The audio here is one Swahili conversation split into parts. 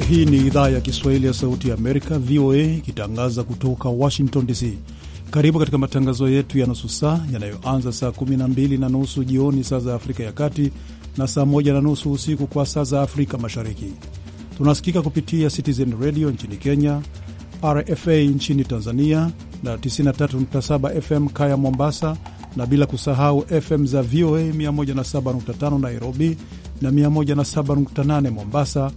Hii ni idhaa ya Kiswahili ya Sauti ya Amerika, VOA, ikitangaza kutoka Washington DC. Karibu katika matangazo yetu ya nusu saa yanayoanza saa 12 na nusu jioni saa za Afrika ya Kati na saa 1 na nusu usiku kwa saa za Afrika Mashariki. Tunasikika kupitia Citizen Radio nchini Kenya, RFA nchini Tanzania na 93.7 FM Kaya Mombasa, na bila kusahau FM za VOA 107.5 Nairobi na 107.8 Mombasa,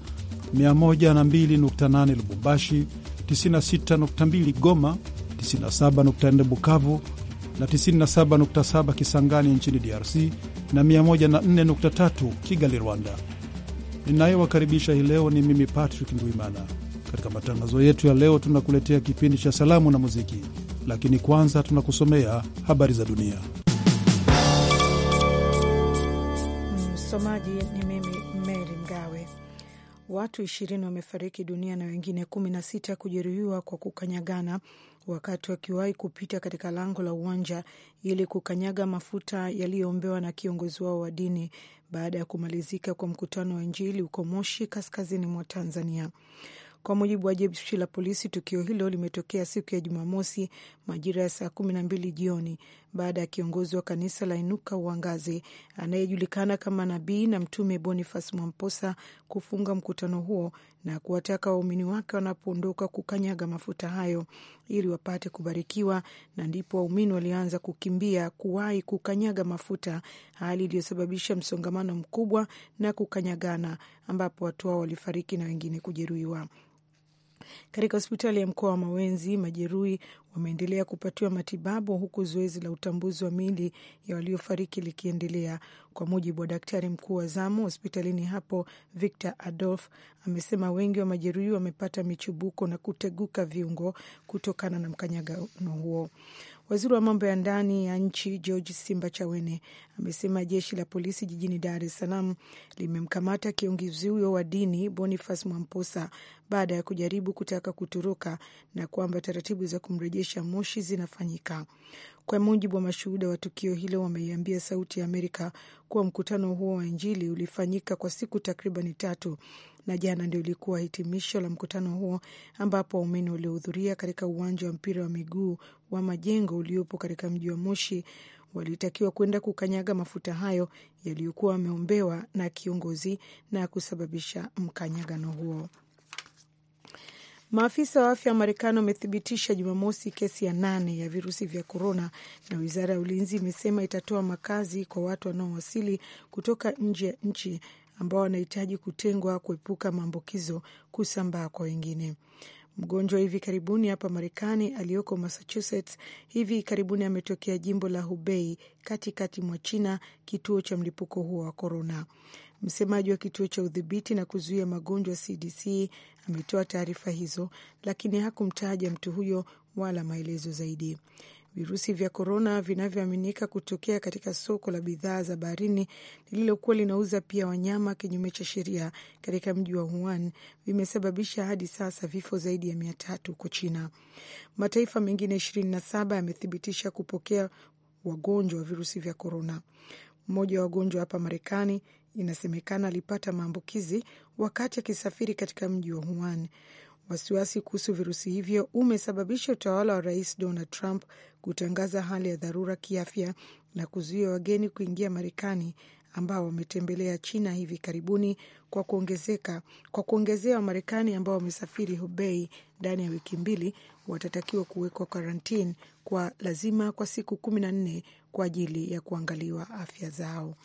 102.8 Lubumbashi, 96.2 Goma, 97.4 Bukavu na 97.7 Kisangani nchini DRC na 104.3 Kigali, Rwanda. Ninayewakaribisha hii leo ni mimi Patrick Ndwimana. Katika matangazo yetu ya leo, tunakuletea kipindi cha salamu na muziki, lakini kwanza tunakusomea habari za dunia. Msomaji ni mimi Mary Mgawe. Watu ishirini wamefariki dunia na wengine kumi na sita kujeruhiwa kwa kukanyagana wakati wakiwahi kupita katika lango la uwanja ili kukanyaga mafuta yaliyoombewa na kiongozi wao wa dini baada ya kumalizika kwa mkutano wa Injili huko Moshi, kaskazini mwa Tanzania. Kwa mujibu wa jeshi la polisi, tukio hilo limetokea siku ya Jumamosi majira ya saa kumi na mbili jioni baada ya kiongozi wa kanisa la Inuka Uangaze anayejulikana kama Nabii na Mtume Boniface Mwamposa kufunga mkutano huo na kuwataka waumini wake wanapoondoka kukanyaga mafuta hayo ili wapate kubarikiwa, na ndipo waumini walianza kukimbia kuwahi kukanyaga mafuta, hali iliyosababisha msongamano mkubwa na kukanyagana, ambapo watu hao walifariki na wengine kujeruhiwa. Katika hospitali ya mkoa wa Mawenzi, majeruhi wameendelea kupatiwa matibabu huku zoezi la utambuzi wa miili ya waliofariki likiendelea. Kwa mujibu wa daktari mkuu wa zamu hospitalini hapo, Victor Adolf amesema wengi wa majeruhi wamepata michubuko na kuteguka viungo kutokana na mkanyagano huo. Waziri wa mambo ya ndani ya nchi George Simba Chawene amesema jeshi la polisi jijini Dar es Salaam limemkamata kiongozi huyo wa dini Boniface Mwamposa baada ya kujaribu kutaka kutoroka na kwamba taratibu za kumrejesha Moshi zinafanyika. Kwa mujibu wa mashuhuda wa tukio hilo, wameiambia Sauti ya Amerika kuwa mkutano huo wa Injili ulifanyika kwa siku takribani tatu na jana ndio ilikuwa hitimisho la mkutano huo ambapo waumini waliohudhuria katika uwanja wa mpira wa miguu wa Majengo uliopo katika mji wa Moshi walitakiwa kwenda kukanyaga mafuta hayo yaliyokuwa wameombewa na kiongozi na kusababisha mkanyagano huo. Maafisa wa afya wa Marekani wamethibitisha Jumamosi kesi ya nane ya virusi vya korona, na wizara ya ulinzi imesema itatoa makazi kwa watu wanaowasili kutoka nje ya nchi ambao wanahitaji kutengwa kuepuka maambukizo kusambaa kwa wengine. Mgonjwa hivi karibuni hapa Marekani aliyoko Massachusetts hivi karibuni ametokea jimbo la Hubei katikati mwa China, kituo cha mlipuko huo wa korona. Msemaji wa kituo cha udhibiti na kuzuia magonjwa CDC ametoa taarifa hizo, lakini hakumtaja mtu huyo wala maelezo zaidi. Virusi vya korona vinavyoaminika kutokea katika soko la bidhaa za baharini lililokuwa linauza pia wanyama kinyume cha sheria katika mji wa Wuhan vimesababisha hadi sasa vifo zaidi ya mia tatu huko China. Mataifa mengine ishirini na saba yamethibitisha kupokea wagonjwa wa virusi vya korona. Mmoja wa wagonjwa hapa Marekani inasemekana alipata maambukizi wakati akisafiri katika mji wa Wuhan. Wasiwasi kuhusu virusi hivyo umesababisha utawala wa rais Donald Trump kutangaza hali ya dharura kiafya na kuzuia wageni kuingia Marekani ambao wametembelea China hivi karibuni, kwa kuongezeka kwa kuongezea Wamarekani ambao wamesafiri Hubei ndani ya wiki mbili watatakiwa kuwekwa karantini kwa lazima kwa siku kumi na nne kwa ajili ya kuangaliwa afya zao.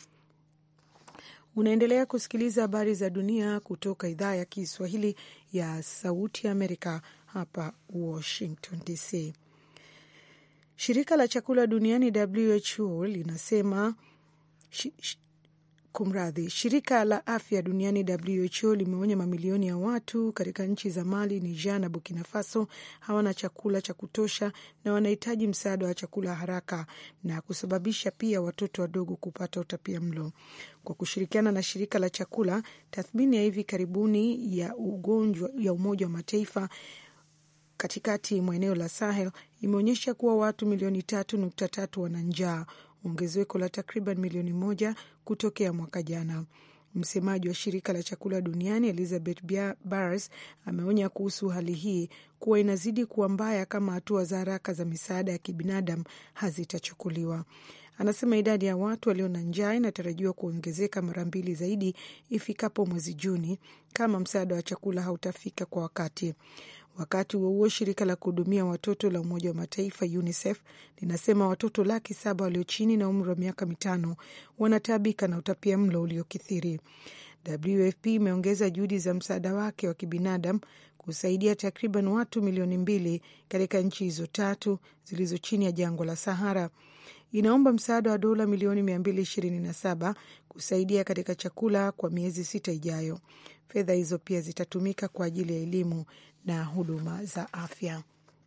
Unaendelea kusikiliza habari za dunia kutoka idhaa ya Kiswahili ya Sauti ya Amerika hapa Washington DC. Shirika la chakula duniani WHO linasema shi, shi, kumradhi, shirika la afya duniani WHO limeonya mamilioni ya watu katika nchi za Mali, Niger na Burkina Faso hawana chakula cha kutosha na wanahitaji msaada wa chakula haraka na kusababisha pia watoto wadogo kupata utapia mlo. Kwa kushirikiana na shirika la chakula, tathmini ya hivi karibuni ya ugonjwa ya Umoja wa Mataifa katikati mwa eneo la Sahel imeonyesha kuwa watu milioni tatu nukta tatu wana njaa, ongezeko la takriban milioni moja kutokea mwaka jana. Msemaji wa shirika la chakula duniani Elizabeth Barrs ameonya kuhusu hali hii kuwa inazidi kuwa mbaya kama hatua za haraka za misaada ya kibinadamu hazitachukuliwa. Anasema idadi ya watu walio na njaa inatarajiwa kuongezeka mara mbili zaidi ifikapo mwezi Juni kama msaada wa chakula hautafika kwa wakati. Wakati huo huo, shirika la kuhudumia watoto la Umoja wa Mataifa UNICEF linasema watoto laki saba walio chini na umri wa miaka mitano wanataabika na utapia mlo uliokithiri. WFP imeongeza juhudi za msaada wake wa kibinadamu kusaidia takriban watu milioni mbili katika nchi hizo tatu zilizo chini ya jangwa la Sahara. Inaomba msaada wa dola milioni 227 kusaidia katika chakula kwa miezi sita ijayo. Fedha hizo pia zitatumika kwa ajili ya elimu na huduma za afya.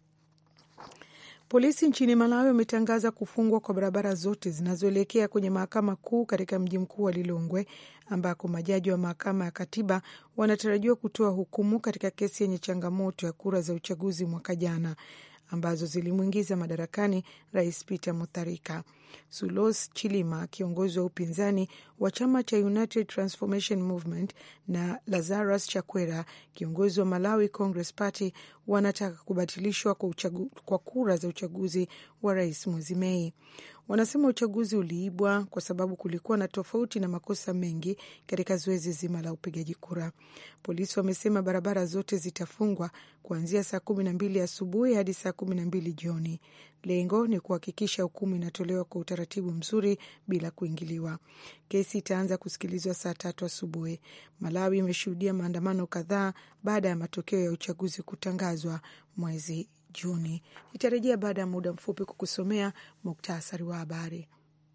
Polisi nchini Malawi wametangaza kufungwa kwa barabara zote zinazoelekea kwenye mahakama kuu katika mji mkuu wa Lilongwe, ambako majaji wa mahakama ya katiba wanatarajiwa kutoa hukumu katika kesi yenye changamoto ya kura za uchaguzi mwaka jana ambazo zilimwingiza madarakani Rais Peter Mutharika. Sulos Chilima, kiongozi wa upinzani wa chama cha United Transformation Movement, na Lazarus Chakwera, kiongozi wa Malawi Congress Party, wanataka kubatilishwa kwa, kwa kura za uchaguzi wa rais mwezi Mei. Wanasema uchaguzi uliibwa kwa sababu kulikuwa na tofauti na makosa mengi katika zoezi zima la upigaji kura. Polisi wamesema barabara zote zitafungwa kuanzia saa kumi na mbili asubuhi hadi saa kumi na mbili jioni. Lengo ni kuhakikisha hukumu inatolewa kwa utaratibu mzuri bila kuingiliwa. Kesi itaanza kusikilizwa saa tatu asubuhi. Malawi imeshuhudia maandamano kadhaa baada ya matokeo ya uchaguzi kutangazwa mwezi Juni. Nitarejea baada ya muda mfupi kukusomea muktasari wa habari.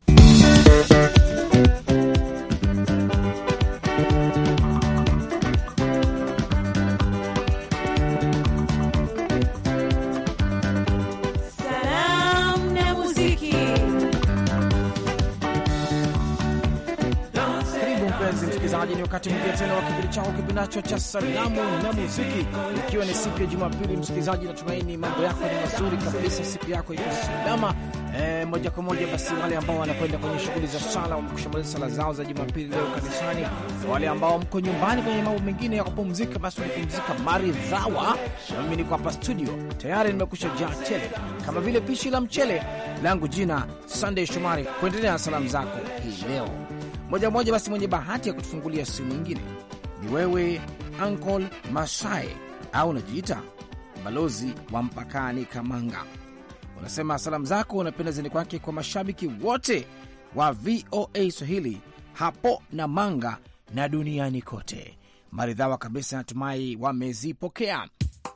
Msikilizaji, ni wakati mwingine tena wa kipindi chako kipindacho cha salamu na muziki, ikiwa ni siku ya Jumapili. Msikilizaji, natumaini mambo yako ni mazuri kabisa, siku yako iko salama. E, moja kwa moja basi, wale ambao wanakwenda kwenye shughuli za sala wamekushamaliza sala zao za Jumapili leo kanisani. Wale ambao mko nyumbani kwenye mambo mengine ya kupumzika, basi unapumzika maridhawa, na mimi niko hapa studio tayari nimekusha jaa tele kama vile pishi la mchele langu. Jina Sunday Shomari, kuendelea na salamu zako hii leo moja moja. Basi mwenye bahati ya kutufungulia simu nyingine ni wewe Uncle Masai au unajiita balozi wa mpakani Kamanga. Unasema salamu zako unapenda zini kwake kwa mashabiki wote wa VOA Swahili hapo na Manga na duniani kote. Maridhawa kabisa, natumai wamezipokea.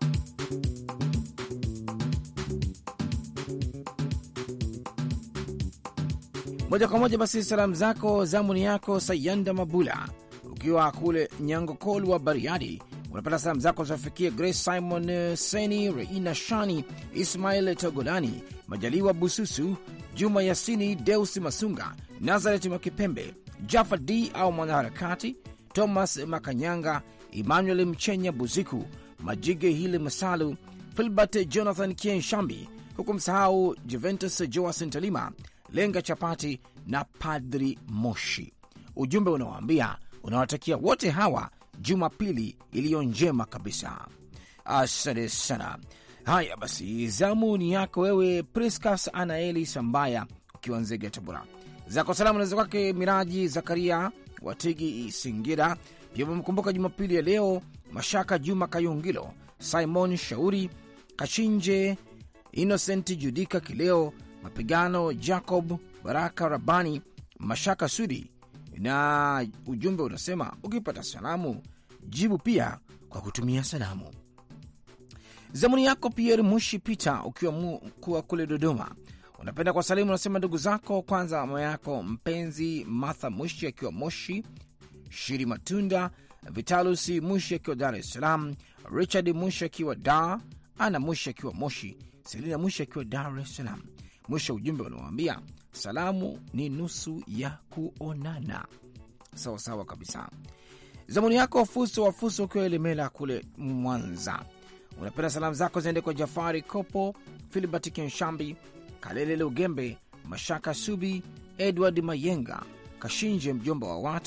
Moja kwa moja basi, salamu zako zamuni yako Sayanda Mabula, ukiwa kule Nyangokol wa Bariadi, unapata salamu zako zafikia Grace Simon Seni, Reina Shani, Ismail Togolani, Majaliwa Bususu, Juma Yasini, Deus Masunga, Nazaret Makipembe, Jaffa D au mwanaharakati, Thomas Makanyanga, Emmanuel Mchenya Buziku, Majige Hili Masalu, Filbert Jonathan Kienshambi, huku msahau Juventus Joasin Talima, Lenga Chapati na Padri Moshi. Ujumbe unawaambia unawatakia wote hawa Jumapili iliyo njema kabisa. Asante sana. Haya basi, zamu ni yako wewe Priscas Anaeli Sambaya, ukiwa Nzega, Tabora. Zako salamu naweza kwake Miraji Zakaria Watigi Singira. Pia wamekumbuka Jumapili ya leo Mashaka Juma Kayungilo, Simon Shauri Kashinje, Innocent Judika Kileo, Mapigano Jacob Baraka Rabani, Mashaka Sudi, na ujumbe unasema ukipata salamu jibu pia kwa kutumia salamu. Zamuni yako Pierre Mushi Peter, ukiwa kuwa kule Dodoma, unapenda kwa salimu, unasema ndugu zako kwanza, mama yako mpenzi Martha Mushi akiwa Moshi, Shiri Matunda, Vitalusi Mushi akiwa Dar es Salaam, Richard Mushi akiwa Dar, Ana Mushi akiwa Moshi, Selina Mushi akiwa Dar es Salaam. Mwisho ujumbe unawambia salamu ni nusu ya kuonana. Sawa sawa kabisa. Zamuni yako Fuso wa Fuso ukiwa Elemela kule Mwanza, unapenda salamu zako ziende kwa Jafari Kopo, Filibert Kenshambi, Kalele Lugembe, Mashaka Subi, Edward Mayenga, Kashinje mjomba wa watu,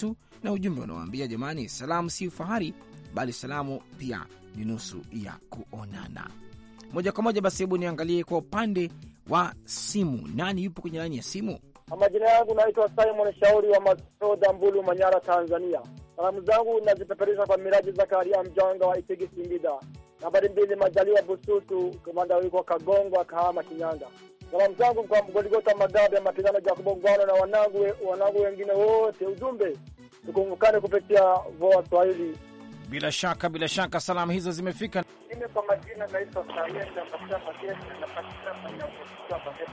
na ujumbe unawaambia jamani, salamu si ufahari, bali salamu pia ni nusu ya kuonana. Moja kwa moja basi, hebu niangalie kwa upande wa simu, nani yupo kwenye laini ya simu? Majina yangu naitwa Simon Shauri wa Masoda, Mbulu, Manyara, Tanzania. Salamu zangu nazipeperusha kwa Miraji Zakaria Mjanga wa Itigi, Singida. Nambari mbili, Majaliwa Bususu, kamanda wiko Kagongwa, Kahama, Kinyanga. Salamu zangu kwa Goligota Magabe, Mapigano Jacobo Ngwano na wanangu wanangu wengine wote. Ujumbe, tukumbukane kupitia VOA Swahili. Bila shaka, bila shaka salamu hizo zimefika. Mimi kwa majina naitwa Sayenda Masha Magesi, napatikana Nyakuaa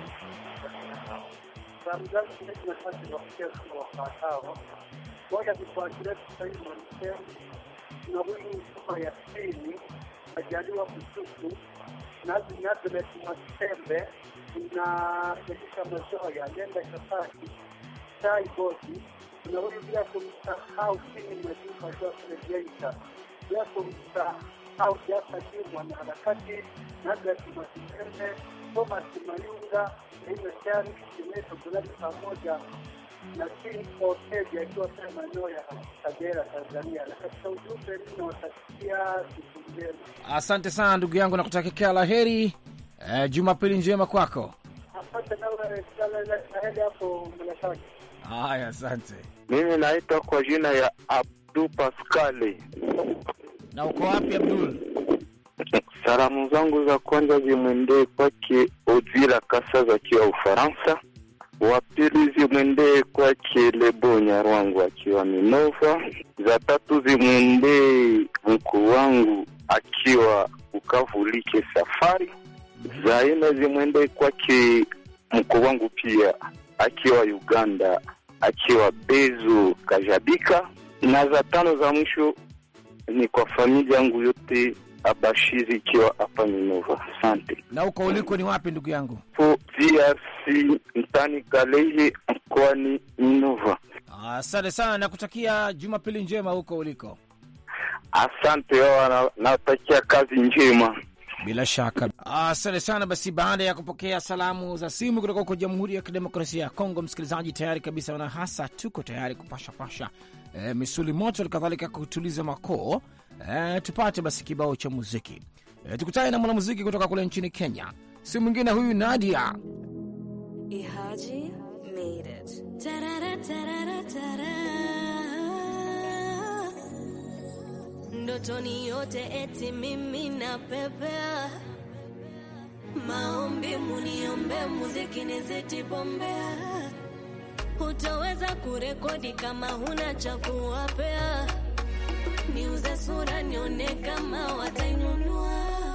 salamu zangu hizi nafasi nawafikia kama wafuatao. Moja, kifuatilia Kiswahili Mwanamsemu na huyu Msuma ya pili Majaliwa Bususu nazi Nazareth Mwasembe na Felisha Mazoya Nenda Shafaki Tai Bosi na huyu bila kumsahau Kini Majuka Joseph Geita bila kumsahau Jasa Juu mwanaharakati Nazareth Mwasembe Thomas Mayunga Aimeshari Kimeto Bulali pamoja na King Otegi akiwa pale maeneo ya Kagera, Tanzania. Na katika ujumbe ninawatakia siku njema. Asante sana ndugu yangu, na kutakia la heri. Eh, Jumapili njema kwako. Asante nawe naende hapo Mnashaki. Haya, asante. Mimi naitwa kwa jina ya Abdu Paskali. Na uko wapi Abdul? Salamu zangu za kwanza zimwendee kwake Ozila Kasaza akiwa Ufaransa. Wa pili zimwendee kwake Lebo Nyarwangu akiwa Minova. Za tatu zimwendee mkuu wangu akiwa Ukavulike Safari. Za nne zimwendee kwake mkuu wangu pia akiwa Uganda akiwa Bezo Kajabika. Na za tano za mwisho ni kwa familia yangu yote Abashiri ikiwa hapa Minova. Asante. Na uko uliko ni wapi ndugu yangu? Po DRC mtani Kalehe mkoani Minova. Asante sana na kutakia Jumapili njema huko uliko. Asante wao, natakia kazi njema. Bila shaka, asante sana. Basi baada ya kupokea salamu za simu kutoka huko Jamhuri ya Kidemokrasia ya Kongo, msikilizaji, tayari kabisa na hasa tuko tayari kupashapasha e, misuli moto, kadhalika kutuliza makoo e, tupate basi kibao cha muziki e, tukutane na mwanamuziki kutoka kule nchini Kenya, si mwingine huyu Nadia Ihaji made it. Tarara, tarara, tara. Ndotoni yote eti mimi na pepea maombi muniombe muziki niziti bombea hutaweza kurekodi kama huna cha kuwapea niuze sura nione kama watainunua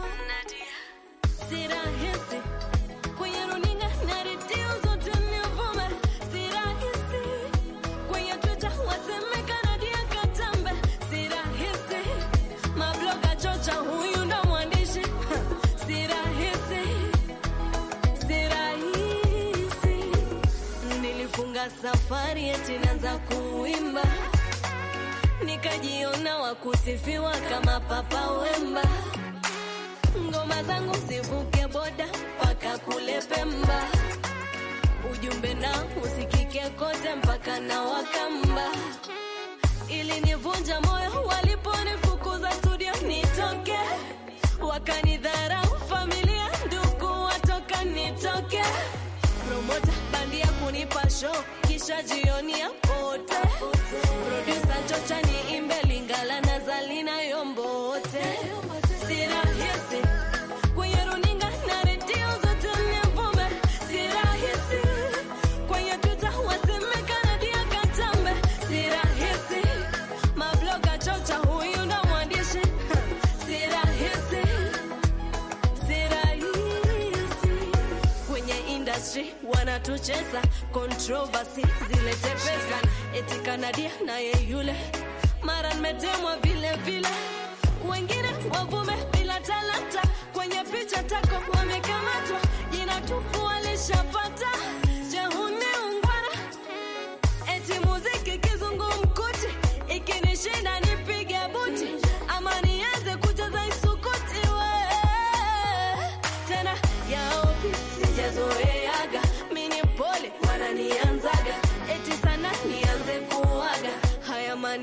si rahisi kwenye runinga na redio zote nivume si rahisi kwenye Twitter waseme Kanadia Katambe si rahisi mabloga chocha huyu ndo mwandishi Ha, si rahisi si rahisi nilifunga safari eti naanza kuimba nikajiona wakusifiwa kama Papa Wemba ngoma zangu zivuke boda mpaka kule Pemba, ujumbe na usikike kote mpaka na Wakamba. Ilinivunja moyo waliponifukuza studio nitoke, wakanidharau familia, ndugu watoka nitoke, promota bandia kunipa show kisha jioni ya pote, producer chocha niimbe Lingala na Zalina Yombote, si rahisi kwenye runinga na redio zote nivume, si rahisi kwenye Twitter waseme Kanadia Katambe, si rahisi mabloga chocha huyu ndo mwandishi, Ha, si rahisi si rahisi kwenye industry wanatucheza controversy zilete pesa eti Kanadia naye yule mara nimetemwa vile vile wengine wavume bila talanta kwenye picha tako wamekamatwa jina tupu walishapata jehuni ungwana eti muziki kizungumkuti ikinishinda nipige buti ama nianze kucheza isukuti we tena yao sijazoeaga mini pole wananianzaga eti sana nianze kuaga haya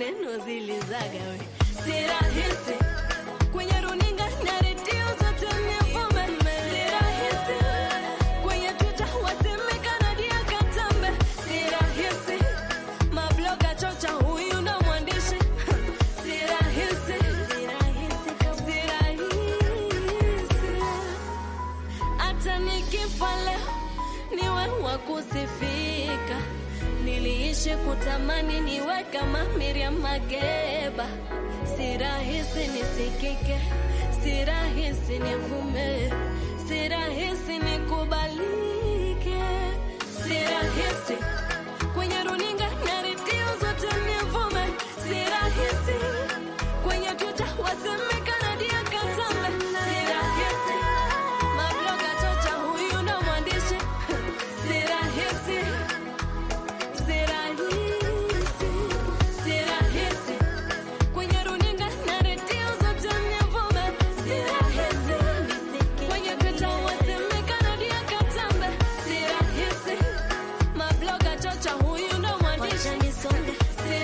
rahisi kwenye runinga na redio zote nivume, si rahisi kwenye Twitter wasemeka Nadia Katambe, si rahisi mabloga chocha huyu ndo mwandishi, si rahisi, si rahisi hata nikifa leo niwe wa kusifika. Niliishi kutamani niwe kama Miriam Makeba, si rahisi nisikike, si rahisi nivume, si rahisi nikubalike, si rahisi kwenye runinga na redio zote nivume, si rahisi kwenye Twitter wasemeka Nadia Katambe, si rahisi mabloga chocha huyu ndo mwandishi, si rahisi, si rahisi, si rahisi kwenye runinga na redio zote nivume, si rahisi kwenye Twitter wasemeka Nadia Katambe, si rahisi mabloga chocha huyu ndo mwandishi, si rahisi,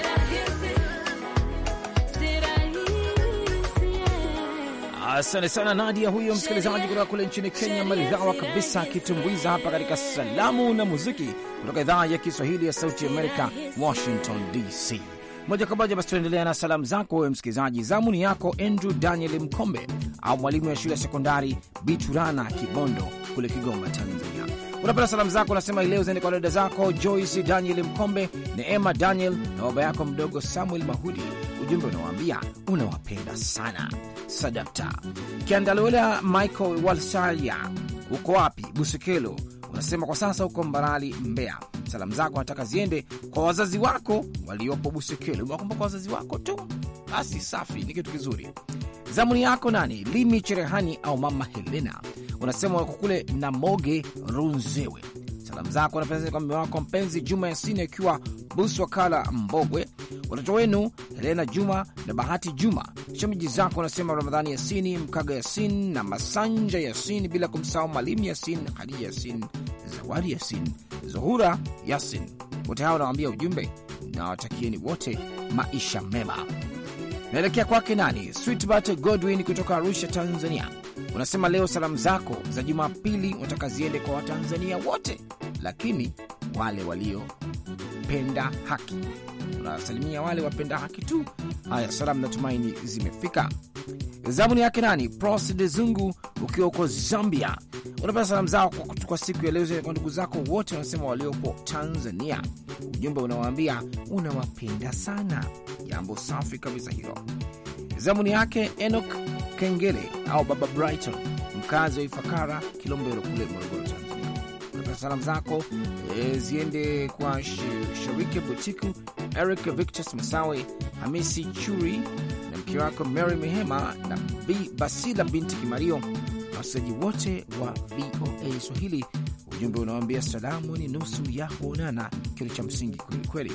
si rahisi, yeah. Asante sana Nadia, huyo msikilizaji kutoka kule nchini Kenya, maridhawa kabisa, akitumbuiza hapa katika salamu na muziki kutoka idhaa ya Kiswahili ya Sauti Amerika, Washington DC. Moja kwa moja basi tunaendelea na salamu zako wewe msikilizaji. Zamu ni yako Andrew Daniel Mkombe au mwalimu wa shule ya sekondari Biturana Kibondo kule Kigoma, Tanzania. Unapenda salamu zako, unasema leo ziende kwa dada zako Joyce Daniel Mkombe, Neema Daniel na baba yako mdogo Samuel Mahudi. Ujumbe unawaambia unawapenda sana. Sadakta Kiandalwela Michael Walsalia, uko wapi? Busekelo unasema kwa sasa uko Mbarali, Mbeya. Salamu zako nataka ziende kwa wazazi wako waliopo Busekelo. Umewakumbuka wazazi wako tu, basi safi, ni kitu kizuri. Zamuni yako nani? Limi Cherehani au mama Helena, unasema wako kule Namoge Runzewe. Salamu zako wanapeza kwa mume wako mpenzi Juma Yasini akiwa Buswakala Mbogwe, watoto wenu Helena Juma na Bahati Juma, shemeji zako unasema Ramadhani Yasini, Mkaga Yasin na Masanja Yasin, bila kumsahau Malimu Yasin, Hadija Yasin, Zawadi Yasin, Zuhura Yasin. Wote hao nawambia ujumbe na watakieni wote maisha mema. Naelekea kwake nani? Sweetbart Godwin kutoka Arusha, Tanzania. Unasema leo salamu zako za Jumapili unataka ziende kwa Watanzania wote, lakini wale waliopenda haki. Unasalimia wale wapenda haki tu. Haya, salamu natumaini zimefika. Zamuni yake nani? Pros de Zungu ukiwa huko Zambia, unapata salamu zao kwa, kwa siku ya leo kwa ndugu zako wote wanasema waliopo Tanzania. Ujumbe unawaambia unawapenda sana. Jambo safi kabisa hilo. Zamuni yake Enoch Kengele au Baba Brighton, mkazi wa Ifakara, Kilombero kule Morogoro, Tanzania. Unapata salamu zako e, ziende kwa Sharike Butiku, Eric Victus Masawe, Hamisi Churi na mke wako Mary Mehema na B Basila binti Kimario na wasaji wote wa VOA Swahili. Ujumbe unawambia salamu ni nusu ya kuonana, kitu cha msingi kwelikweli.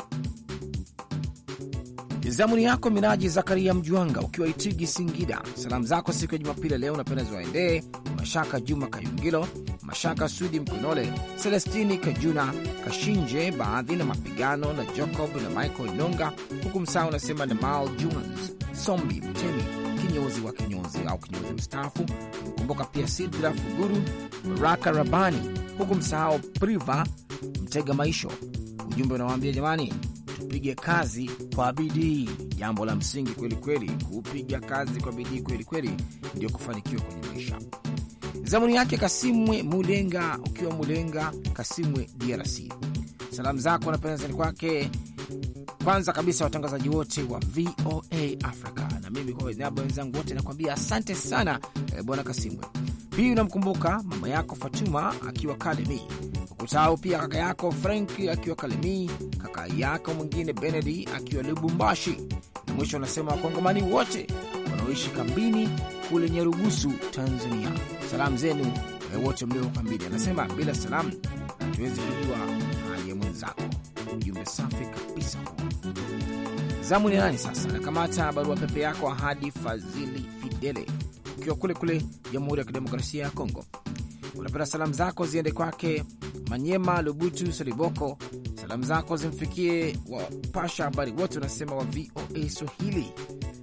Zamuni yako Miraji Zakaria Mjwanga ukiwa Itigi, Singida. Salamu zako siku ya Jumapili leo unapenda ziwaendee Mashaka Juma Kayungilo, Mashaka Sudi Mkonole, Celestini Kajuna Kashinje, baadhi na mapigano na Jacob na Michael Nonga, huku msaa unasema na Mal Jones Sombi Mtemi kinyozi wa kinyozi au kinyozi mstaafu. Mkumbuka pia Sidra Fuguru, Baraka Rabani, huku msahau Priva Mtega Maisho. Ujumbe unawaambia jamani, tupige kazi kwa bidii. Jambo la msingi kweli kweli, kupiga kazi kwa bidii kweli kweli ndio kufanikiwa kwenye maisha. Zamuni yake Kasimwe Mulenga, ukiwa Mulenga Kasimwe, DRC. Salamu zako napendezani kwake kwanza kabisa watangazaji wote wa VOA Africa, na mimi kwa niaba wenzangu wote nakwambia asante sana eh, bwana Kasimwe. Pia unamkumbuka mama yako Fatuma akiwa Kalemi, ukutao pia kaka yako Frank akiwa Kalemi, kaka yako mwingine Benedi akiwa Lubumbashi, na mwisho unasema wakongomani wote wanaoishi kambini kule Nyarugusu, Tanzania. Salamu zenu eh, wote mlio kambini. Anasema bila salamu hatuwezi kujua hali ya mwenzako. Ujumbe safi kabisa huo. Zamu ni nani sasa? Nakamata barua pepe yako Ahadi Fadhili Fidele, ukiwa kule kule Jamhuri ya Kidemokrasia ya Kongo. Unapenda salamu zako ziende kwake Manyema Lubutu Saliboko. Salamu zako zimfikie wapasha habari wote, unasema wa VOA Swahili.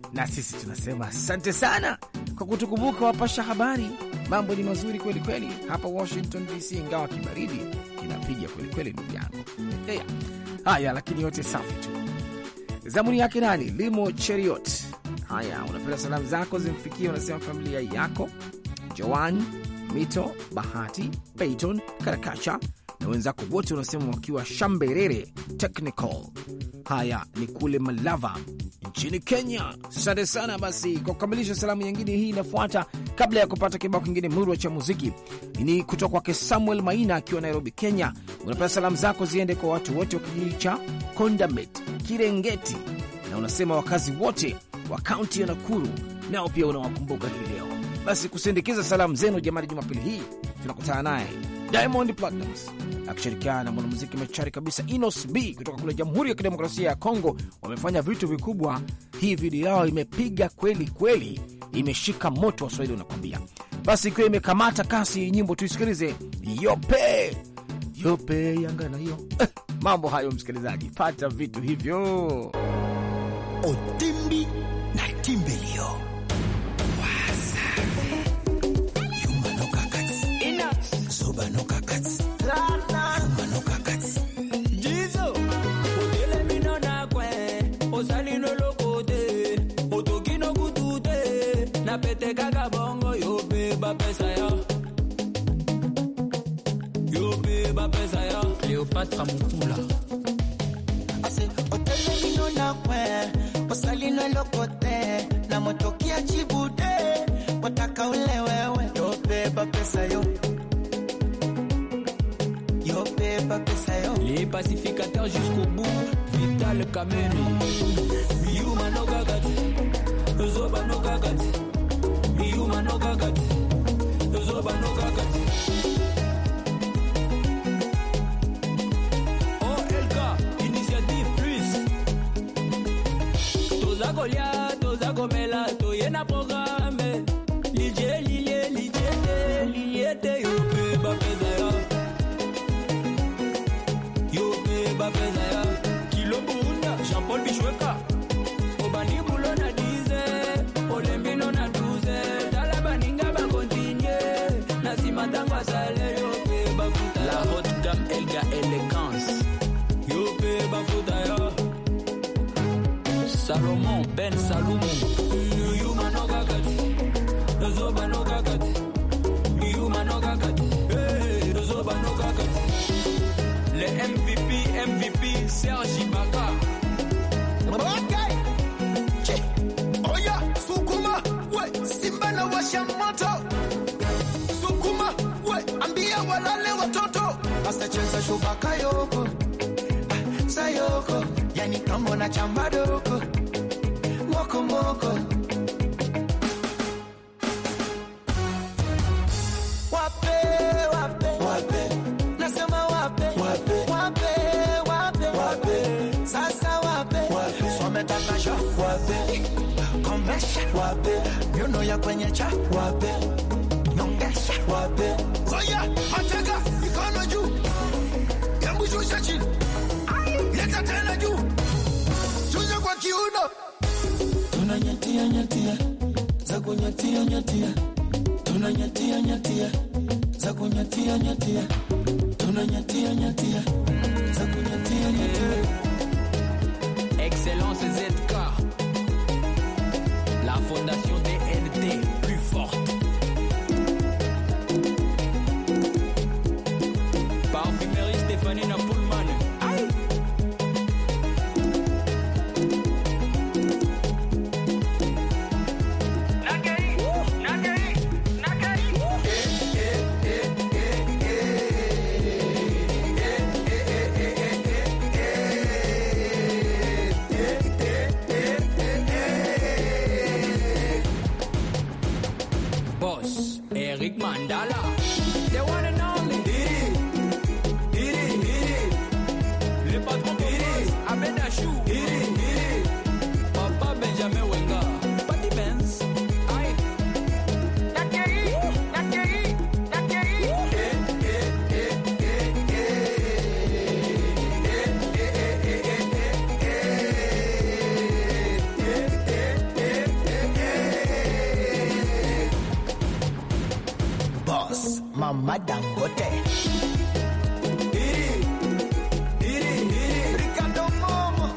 na sisi tunasema asante sana kwa kutukumbuka, wapasha habari. Mambo ni mazuri kweli kweli hapa Washington DC, ingawa kibaridi kinapiga kweli kweli, ndugu yangu. Haya, haya, lakini yote safi tu. Zamuni yake nani? Limo Cheriot. Haya, unapenda salamu zako zimfikie, unasema familia yako Joan Mito, Bahati, Peyton, Karakacha na wenzako wote unasema wakiwa Shamberere Technical. Haya ni kule Malava nchini Kenya. Asante sana. Basi kwa kukamilisha salamu nyingine, hii inafuata kabla ya kupata kibao kingine murwa cha muziki, ni kutoka kwake Samuel Maina akiwa Nairobi, Kenya. Unapenda salamu zako ziende kwa watu wote wa kijiji cha Kondamet, Kirengeti, na unasema wakazi wote wa kaunti ya Nakuru nao pia unawakumbuka hii leo. Basi kusindikiza salamu zenu jamani, Jumapili hii tunakutana naye Diamond Platnumz akishirikiana na mwanamuziki machari kabisa Inos B kutoka kule Jamhuri ya Kidemokrasia ya Kongo. Wamefanya vitu vikubwa. Hii video yao imepiga kweli kweli, imeshika moto, Waswahili wanakwambia. Basi ikiwa imekamata kasi nyimbo, tuisikilize yope yope yangana hiyo mambo hayo, msikilizaji, pata vitu hivyo. otimbi na timbelio wasafi yumanokakati zobanokakati yumanokakati jizo otelemino na kwe osali no lokote otoki no kutu te na pete kaka bongo yo pe bapesa ya yo pe bapesa ya cléopatra mokula ase otelemino na kwe osalino lokote na motokia chibude wataka ule wewe yobeba pesa yo yobeba pesa yo les pacificateurs jusqu'au bout vital kameni yuma no kakati zoba no kakati yuma no kakati zoba no kakati OLK initiative plus toza kolia toza komela toye na programme lilie lilie lilie te lilie te yo pe bapeza ya yo pe bapeza ya kilo bunda jean paul bishweka obandi bulo na 10 olembi no na 12 tala baninga bakontinye na nsima ntango asale yo pe bafuta la haute gamme elga elegance yo pe bafuta ya salomon ben salumu yuma no kakati zoba no kakati yuma no kakati Eh, zoba no kakati le MVP, MVP, Serge Ibaka. Okay. Che. Oya, sukuma, we, simba na washa moto. Sukuma, we, ambia walale watoto. Basta cheza shuka kayoko. Ah, Sayoko, yani kambo na chamba doko. Moko moko. Wape, wape, wape. Nasema wape, wape, wape, wape, wape. Sasa wape, wape. Sometaka wape. Komesha wape. Miuno ya kwenye cha wape. Nyongesha wape. Oya, mateka mikono juu. Hebu shusha chini. Leta tena juu. Shusha kwa kiuno. Tunanyatia nyatia. Za kunyatia nyatia. Tunanyatia nyatia. Za kunyatia nyatia. Tunanyatia nyatia. Za kunyatia nyatia. Excellence ZK. La fondation DNT, plus forte. Parfumerie Stéphanie Napoulman. Aïe. boss, Mama Dangote. Ricardo Momo.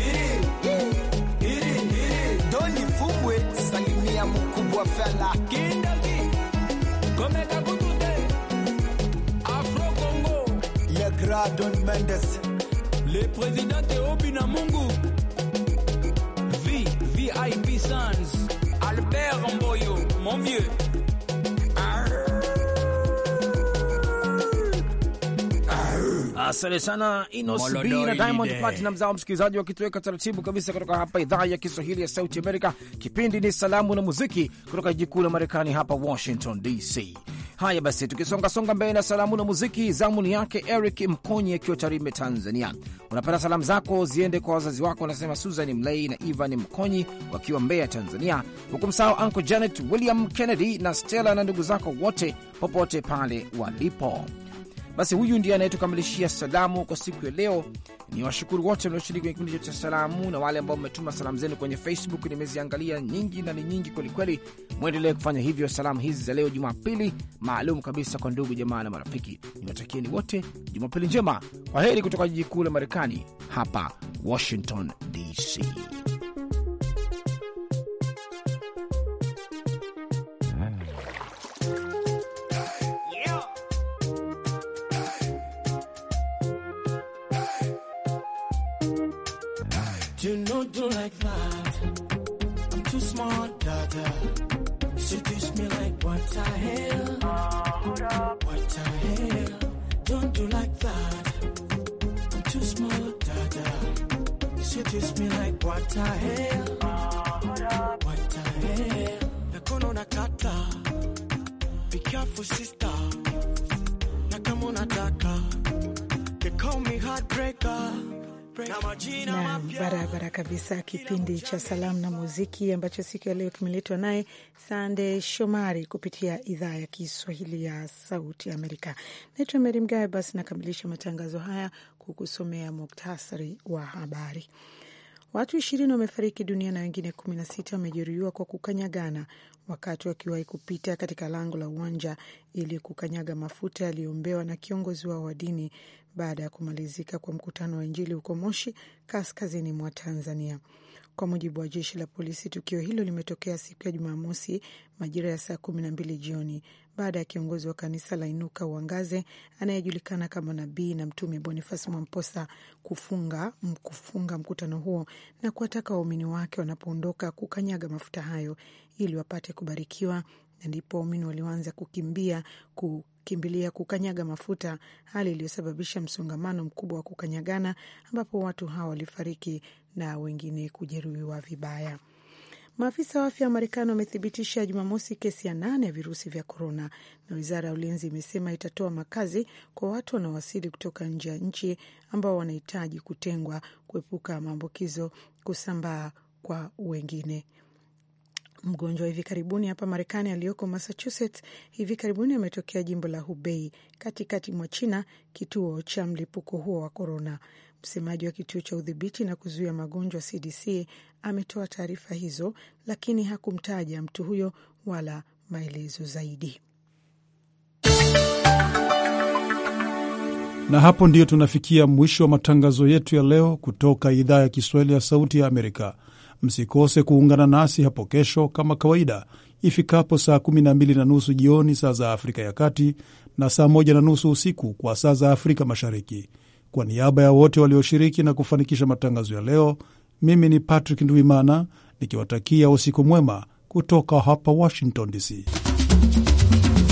Doni Fubwe, salimia mkubwa fela. Kindaki, Komeka Kutute, Afro Congo, Le Grand Don Mendes. le président Théobi Namungu, V, VIP Sons, Albert Mboyo, mon vieux. Asante sana Inos B Molodoi na Diamond Lide. Platinum zao msikilizaji, wakitoweka taratibu kabisa kutoka hapa idhaa ya Kiswahili ya Sauti Amerika. Kipindi ni Salamu na Muziki kutoka jiji kuu la Marekani, hapa Washington DC. Haya basi, tukisongasonga mbele na salamu na muziki, zamu ni yake Eric Mkonyi akiwa Tarime, Tanzania. Unapenda salamu zako ziende kwa wazazi wako, unasema Susan Mlei na Ivan Mkonyi wakiwa Mbeya, Tanzania, huku msahau Uncle Janet William Kennedy na Stella na ndugu zako wote popote pale walipo. Basi huyu ndiye anayetukamilishia salamu kwa siku ya leo. Ni washukuru wote mlioshiriki kwenye kipindi cha salamu na wale ambao mmetuma salamu zenu kwenye Facebook. Nimeziangalia nyingi na ni nyingi kwelikweli. Mwendelee kufanya hivyo. Salamu hizi za leo Jumapili maalum kabisa kwa ndugu jamaa na marafiki. Niwatakieni wote Jumapili njema. Kwa heri kutoka jiji kuu la Marekani, hapa Washington DC. You know, do like that. I'm too smart, dada. Seduce me like what the hell? What the hell? Don't do like that. I'm too smart, dada. Seduce me like what the hell? What the hell? Nakono nakata. Be careful, sister. Na kama unataka. They call me heartbreaker. Na majina na mapya. barabara kabisa. Kipindi cha salamu na muziki ambacho siku ya leo kimeletwa naye Sande Shomari kupitia idhaa ya Kiswahili ya Sauti Amerika. Naitwa Meri Mgawe. Basi nakamilisha matangazo haya kukusomea muktasari wa habari. Watu ishirini wamefariki dunia na wengine kumi na sita wamejeruhiwa kwa kukanyagana wakati wakiwahi kupita katika lango la uwanja ili kukanyaga mafuta yaliyoombewa na kiongozi wao wa dini baada ya kumalizika kwa mkutano wa Injili huko Moshi, kaskazini mwa Tanzania. Kwa mujibu wa jeshi la polisi, tukio hilo limetokea siku ya Jumamosi majira ya saa kumi na mbili jioni baada ya kiongozi wa kanisa la Inuka Uangaze anayejulikana kama Nabii na Mtume Bonifasi Mwamposa kufunga, kufunga mkutano huo na kuwataka waumini wake wanapoondoka kukanyaga mafuta hayo ili wapate kubarikiwa, na ndipo waumini walioanza kukimbia kukimbilia kukanyaga mafuta, hali iliyosababisha msongamano mkubwa wa kukanyagana, ambapo watu hawa walifariki na wengine kujeruhiwa vibaya. Maafisa wa afya wa Marekani wamethibitisha Jumamosi kesi ya nane ya virusi vya korona, na wizara ya ulinzi imesema itatoa makazi kwa watu wanaowasili kutoka nje ya nchi ambao wanahitaji kutengwa kuepuka maambukizo kusambaa kwa wengine. Mgonjwa wa hivi karibuni hapa Marekani aliyoko Massachusetts hivi karibuni ametokea jimbo la Hubei katikati mwa China, kituo cha mlipuko huo wa korona. Msemaji wa kituo cha udhibiti na kuzuia magonjwa CDC ametoa taarifa hizo, lakini hakumtaja mtu huyo wala maelezo zaidi. Na hapo ndiyo tunafikia mwisho wa matangazo yetu ya leo kutoka idhaa ya Kiswahili ya Sauti ya Amerika. Msikose kuungana nasi hapo kesho kama kawaida ifikapo saa 12 na nusu jioni saa za Afrika ya Kati na saa 1 na nusu usiku kwa saa za Afrika Mashariki. Kwa niaba ya wote walioshiriki na kufanikisha matangazo ya leo, mimi ni Patrick Ndwimana nikiwatakia usiku mwema kutoka hapa Washington DC.